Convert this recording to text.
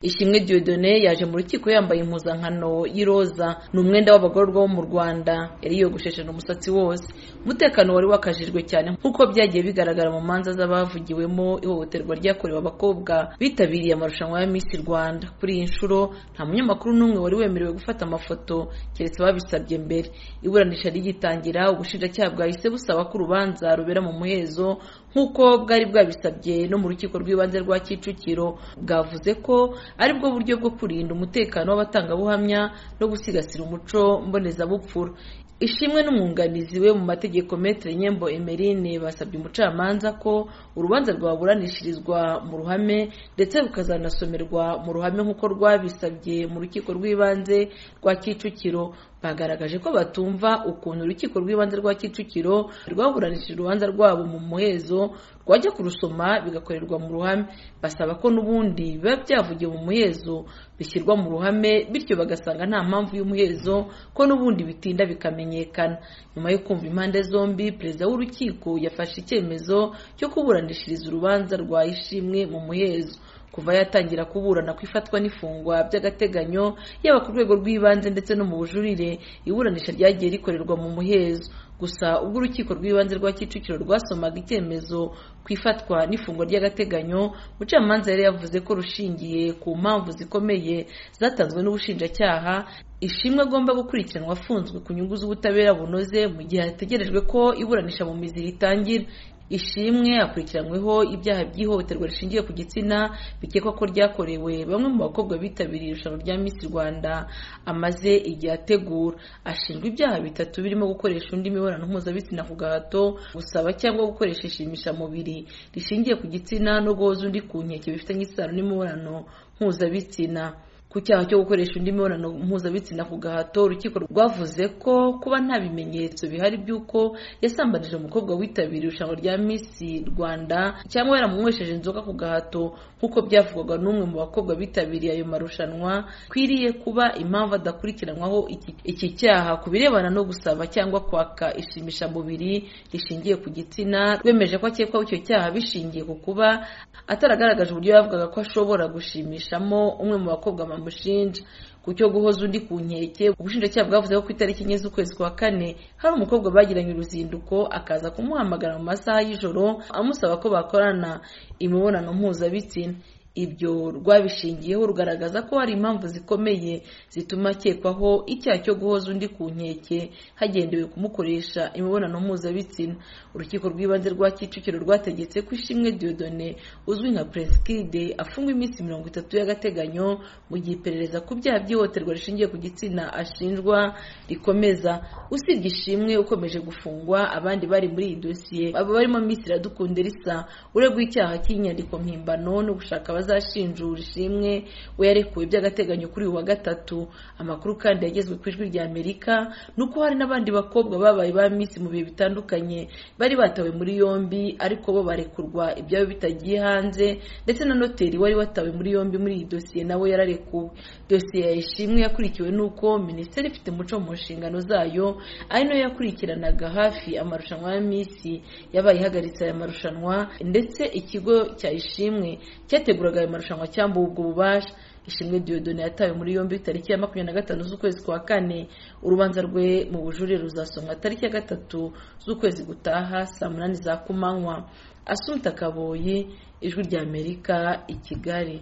Ishimwe Dieudonne yaje mu rukiko yambaye impuzankano y'iroza ni umwenda w'abagororwa bo mu Rwanda yari yogoshesheje umusatsi wose umutekano wari wakajijwe cyane nk'uko byagiye bigaragara mu manza z'abavugiwemo ihohoterwa ryakorewe abakobwa bitabiriye amarushanwa ya Miss Rwanda kuri iyi nshuro nta munyamakuru n'umwe wari wemerewe gufata amafoto keretse babisabye mbere iburanisha rigitangira ubushinjacyaha bwahise busaba ko urubanza rubera mu muhezo nk'uko bwari bwabisabye no mu rukiko rw'ibanze rwa Kicukiro bwavuze ko ari bwo buryo bwo kurinda umutekano w'abatangabuhamya no gusigasira umuco mbonezabupfura ishimwe n'umwunganizi we mu mategeko Maître Nyembo Emerine basabye umucamanza ko urubanza rwaburanishirizwa mu ruhame ndetse rukazanasomerwa mu ruhame nk'uko rwabisabye mu rukiko rw'ibanze rwa Kicukiro bagaragaje ko batumva ukuntu urukiko rw'ibanze rwa Kicukiro rwaburanishije urubanza rwabo mu muhezo rwajya kurusoma bigakorerwa mu ruhame basaba ko n'ubundi biba byavugiwe mu muhezo bishyirwa mu ruhame bityo bagasanga nta mpamvu y'umuhezo ko n'ubundi bitinda bikamenyekana nyuma yo kumva impande zombi perezida w'urukiko yafashe icyemezo cyo kuburanishiriza urubanza rwa ishimwe mu muhezo kuva yatangira kuburana ku ifatwa n'ifungwa by'agateganyo yaba ku rwego rw'ibanze ndetse no mu bujurire iburanisha ryagiye rikorerwa mu muhezo gusa ubwo urukiko rw'ibanze rwa kicukiro rwasomaga icyemezo ku ifatwa n'ifungwa ry'agateganyo umucamanza yari yavuze ko rushingiye ku mpamvu zikomeye zatanzwe n'ubushinjacyaha ishimwe agomba gukurikiranwa afunzwe ku nyungu z'ubutabera bunoze mu gihe hategerejwe ko iburanisha mu mizi ritangira ishimwe akurikiranyweho ibyaha by'ihohoterwa rishingiye ku gitsina bikekwa ko ryakorewe bamwe mu bakobwa bitabiriye irushanwa rya Miss Rwanda amaze igihe ategura ashinjwa ibyaha bitatu birimo gukoresha undi mibonano mpuzabitsina ku gahato gusaba cyangwa gukoresha ishimishamubiri rishingiye ku gitsina no guhoza undi ku nkeke bifitanye isano n'imibonano mpuzabitsina ku cyaha cyo gukoresha undi mibonano mpuzabitsina ku gahato urukiko rwavuze ko kuba nta bimenyetso bihari by'uko yasambanije umukobwa witabiriye irushanwa rya Miss Rwanda cyangwa yaramunywesheje inzoga ku gahato nk'uko byavugwaga n'umwe mu bakobwa bitabiriye ayo marushanwa kwiriye kuba impamvu adakurikiranwaho iki, iki cyaha ku birebana no gusaba cyangwa kwaka ishimishamubiri rishingiye ku gitsina rwemeje ko akekwaho icyo cyaha bishingiye ku kuba ataragaragaje uburyo yavugaga ko ashobora gushimishamo umwe mu bakobwa bamushinja ku cyo guhoza undi ku nkeke ubushinjacyaha bwavuze ko ku itariki enye z'ukwezi kwa kane hari umukobwa bagiranye uruzinduko akaza kumuhamagara mu masaha y'ijoro amusaba ko bakorana imibonano mpuzabitsina ibyo rwabishingiyeho rugaragaza ko hari impamvu zikomeye zituma akekwaho icyaha cyo guhoza undi ku nkeke hagendewe kumukoresha imibonano mpuzabitsina urukiko rw'ibanze rwa kicukiro rwategetse ko ishimwe diodone uzwi nka presikide afungwa iminsi mirongo itatu y'agateganyo mu gihe iperereza ku byaha by'ihohoterwa rishingiye ku gitsina ashinjwa rikomeza usibye ishimwe ukomeje gufungwa abandi bari muri iyi dosiye abo barimo miss iradukunda risa uregwa icyaha cy'inyandiko mpimbano no gushaka bazashinjura ishimwe we yarekuwe by'agateganyo kuri uyu wa gatatu amakuru kandi yagezwe ku ijwi rya amerika ni uko hari n'abandi bakobwa babaye ba minsi mu bihe bitandukanye bari batawe muri yombi ariko bo barekurwa ibyabo bitagiye hanze ndetse na noteri wari watawe muri yombi muri iyi dosiye nawe yararekuwe dosiye ya ishimwe yakurikiwe n'uko minisiteri ifite umuco mu nshingano zayo ari nayo yakurikiranaga hafi amarushanwa ya minsi yabaye ihagaritse aya marushanwa ndetse ikigo cya ishimwe cyategura ayo marushanwa cyambuwe ubwo bubasha ishimwe Dieudonne yatawe muri yombi tariki ya makumyabiri na gatanu z'ukwezi kwa kane urubanza rwe mu bujurire ruzasomwa tariki ya gatatu z'ukwezi gutaha saa munani za kumanywa asunika kaboyi ijwi ry'amerika i kigali